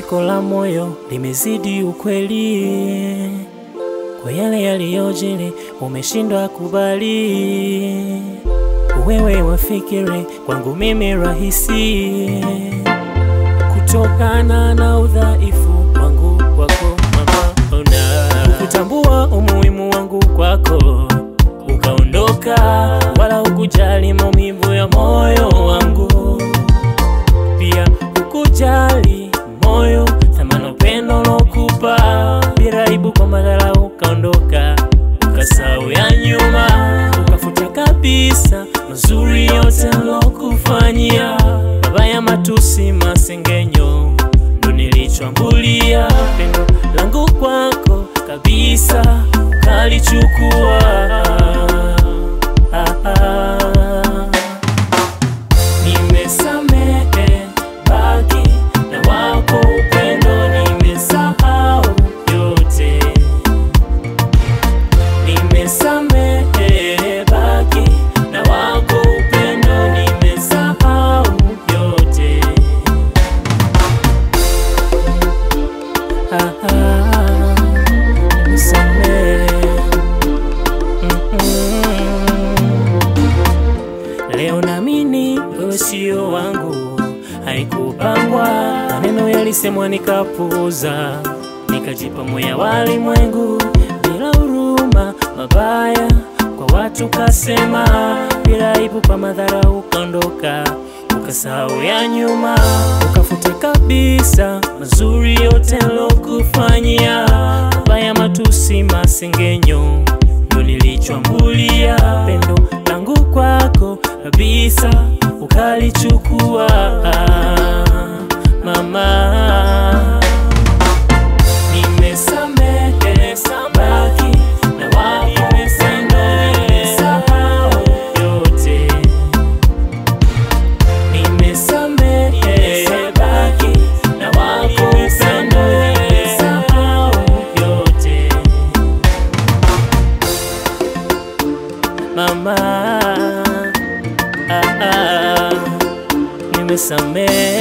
Sikitiko la moyo limezidi ukweli, kwa yale yaliyojiri umeshindwa kubali. Wewe wafikiri kwangu mimi rahisi, kutokana na udhaifu wangu kwako mama, ona kutambua umuhimu wangu kwako ukaondoka, wala hukujali maumivu ya moyo wangu, pia hukujali moyo thamani upendo lokupa, bila aibu kwa madhara ukaondoka, ukasahau ya nyuma, ukafuta kabisa mazuri yote lokufanyia, mabaya, matusi, masengenyo ndo nilichoambulia, pendo langu kwako kabisa ukalichukua. Ah, ah. Nimesamehe, baki na wako upendo, nimesahau yote. Nimesamehe, baki na wako upendo, nimesahau yote. Ah, ah, nimesamehe. Mm-mm. Leo naamini wewe sio wangu, haikupangwa. Maneno yalisemwa nikapuuza, nikajipa moya walimwengu bila huruma, mabaya kwa watu kasema, bila aibu kwa madhara ukaondoka, ukasahau ya nyuma, ukafuta kabisa mazuri yote lokufanyia, mabaya, matusi, masengenyo ndo nilichoambulia, pendo langu kwako kabisa ukalichukua, mama. Nimesamehe, baki na wako upendo, nimesahau yote. Nimesamehe, baki na wako upendo, nimesahau yote. Mama, ah, ah, nimesamehe